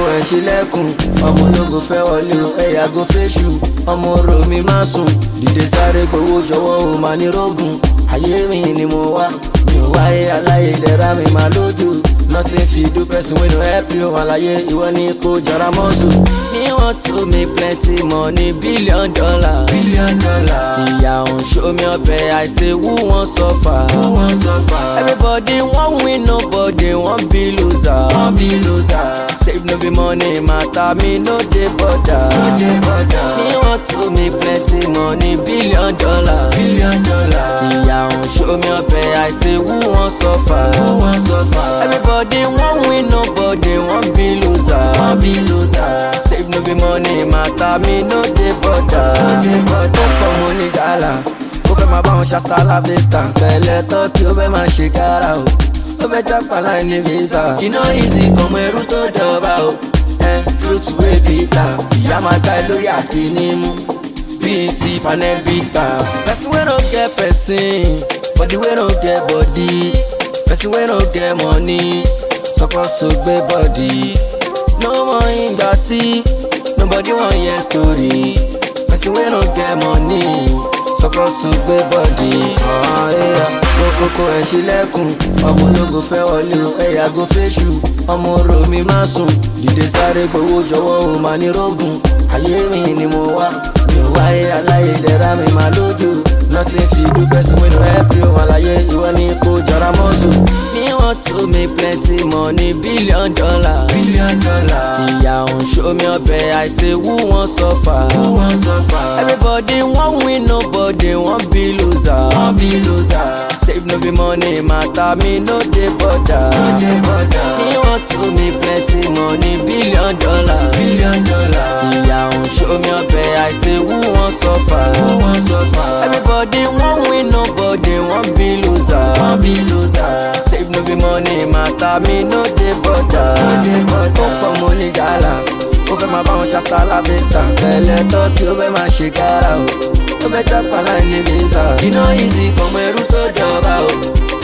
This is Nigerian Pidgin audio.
kókókó ẹ̀ ṣílẹ̀kùn ọmọ ológo fẹ́ wọlé o ẹ̀yà go fẹ́ṣù ọmọ orò mi má sùn dìde sáré gbowó jọ̀wọ́ o máa ní rógùn ayé mi ni mo wá mi ò wáyé aláyé ìdẹ̀ra mi máa lójú nothing fit do person wey no help you àlàyé ìwọ ni kò jọra mọ́sù. me want to make plenty money billion dollar. billion dollar. ìyá òun show me ọbẹ̀ I say who wan suffer. who wan suffer. everybody wan win nobody wan be loser. wan be loser. save no be money matter me no dey bother. no dey bother. me want to make plenty money billion dollar. billion dollar. ìyá òun show me ọbẹ̀ I say who wan suffer. who wan suffer. everybody wan win nobody wan be loser. wan be loser. save no be money matter me no dey bother. no dey bother. ó pọ̀ mo ní gàlà ó fẹ́ máa bá wọn ṣàṣà láfẹ́sítà pẹ̀lẹ́ tọ́kì ó fẹ́ máa ṣe kára o ó fẹ́ jápa láì ní visa iná easy kọmọ ẹrú tó dọ̀ba o ẹ truth wey bitter ìyá máa gbá ẹ lórí àti nímú bíi ti panẹ́bíta person wey no get person body wey no get body person wey no get money suppose to gbé body no mọ ìgbà tí nobody wan hear story person wey no get money suppose to gbé body. kókókó ẹ̀ ṣílẹ̀kùn ọmọ ológo fẹ́ wọlé o ẹ̀yà go fẹ́ṣù ọmọ orò mi má sùn dìde sáré gbowó jọ̀wọ́ o máa ní rógùn ayé mi ni mo wá mi ò wáyé aláyé ìdẹ̀ra mi máa lójú nothing fit do person wey no help you àlàyé ìwọ ni kò jọra mọ́sù. me want to make plenty money billion dollar. billion dollar. ìyá òun show me ọbẹ̀ I say who wan suffer. who wan suffer. everybody wan win nobody wan be loser. wan be loser. save no be money matter me no dey bother. no dey bother. me want to make plenty money billion dollar. billion dollar. ìyá òun show me ọbẹ̀ I say who wan suffer. who wan suffer. everybody wan win nobody wan be loser. wan be loser. save no be money matter me no dey bother. no dey bother. ó pọ̀ mo ní gàlà ó fẹ́ máa bá wọn ṣàṣà láfẹ́sítà pẹ̀lẹ́ tọ́kì ó fẹ́ máa ṣe kára o ó fẹ́ jápa láì ní visa iná easy kọmọ ẹrú tó jọba o